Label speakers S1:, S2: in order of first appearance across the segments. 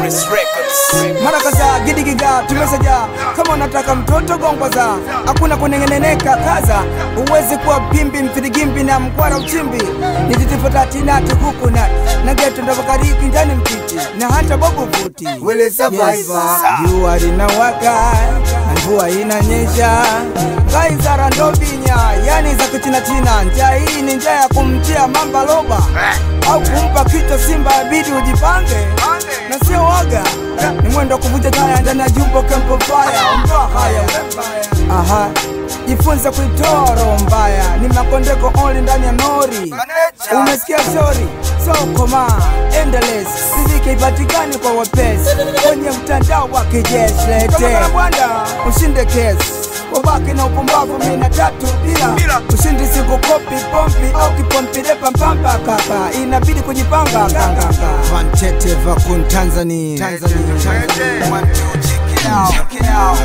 S1: Paris Records.
S2: mara kadhaa gidigiga tumesaja kama unataka mtoto gongwaza hakuna kunengeneneka kaza uwezi kuwa pimbi mfirigimbi na mkwara uchimbi nititifotatina tukukuna na geto ndavakariki ndani mtiti na hata bobu futi
S3: Wele survivor.
S2: jua linawaka na mvua inanyesha ngaizara ndobinya yani za kichinachina njaa hii ni njaa ya kumtia mamba loba au kumpa kichwa simba abidi ujipange na sio waga ni mwendo wa kuvuja taya ndani ya jumbo kempo faya ondoa haya aha jifunze kuitoa roho mbaya ni makondeko only ndani ya nori umesikia shori so koma endless riziki ipatikani kwa wepesi kwenye mtandao wa kijeshi lete ushinde kesi wabaki na upumbavu mina tatu bila ushindi siku kopi pompi au kipompilepa mpamba kaka inabidi kujipanga kanganga vantete vakun tanzania Tanzania, Tanzania. One, two, check it out, check it out.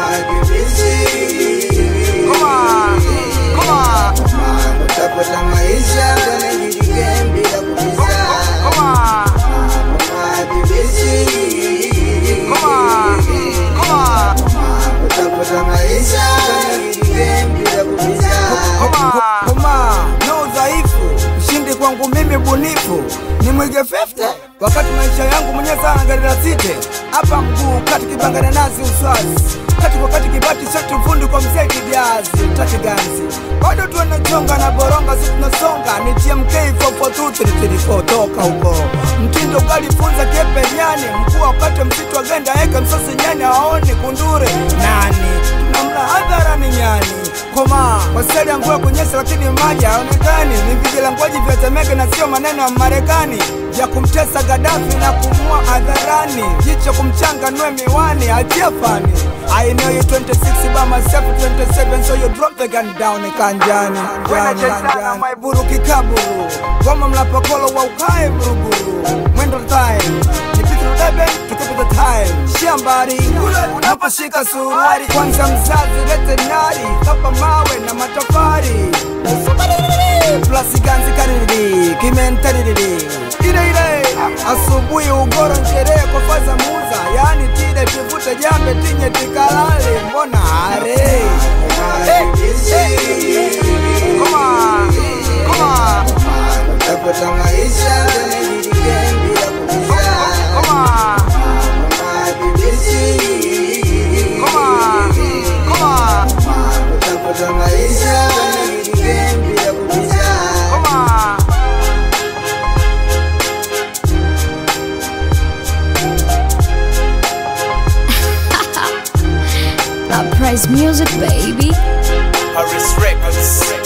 S2: Come on, come on,
S3: Utapata maisha kwenye hili game bila kubiza.
S2: come on, come on, come on.
S3: Utapata maisha kwenye hili game bila kubiza.
S2: koma no udhaifu ushindi kwangu mimi bunifu ni mwige 50 wakati maisha yangu mwenyewe sana gari la site hapa mguu kati kibangana nazi uswazi kati kwa kati kibati shati ufundi kwa mzee kijazi utaki ganzi bado tuanachonga na boronga si tunasonga ni tmk 442 toka huko mtindo ukalifunza kepe nyani mkuu wakati msitu agenda eka msosi nyani aoni kundure nani tunamla hadharani nyani koma waseli ya mvua kunyesha lakini maji haonekani ni vijilangwaji vya temeke na sio maneno ya marekani vya kumtesa gadafi na kumua hadharani jicho kumchanga nwe miwani achie fani I know you 26 by myself 27 so you drop the gun down kanjani kanjani kanjani maiburu kikaburu goma mlapokolo wa ukae mruguru mwendo time nipite bebe tukipita time shambari unaposhika suruari kwanza mzazi lete nari kapa mawe na matofari plasi ganzi kariri kimentariri ile ile asubuhi ugoro sherehe kwa faza muza yani tide tuvute jambe tinye tikalale mbona are Come on, come on,
S3: Utapata maisha kwenye hili game bila kubiza.
S2: come on, come on, come on,
S3: Utapata maisha kwenye hili game bila kubiza.
S2: come on.
S4: Uprise music, baby.
S1: Paris Records.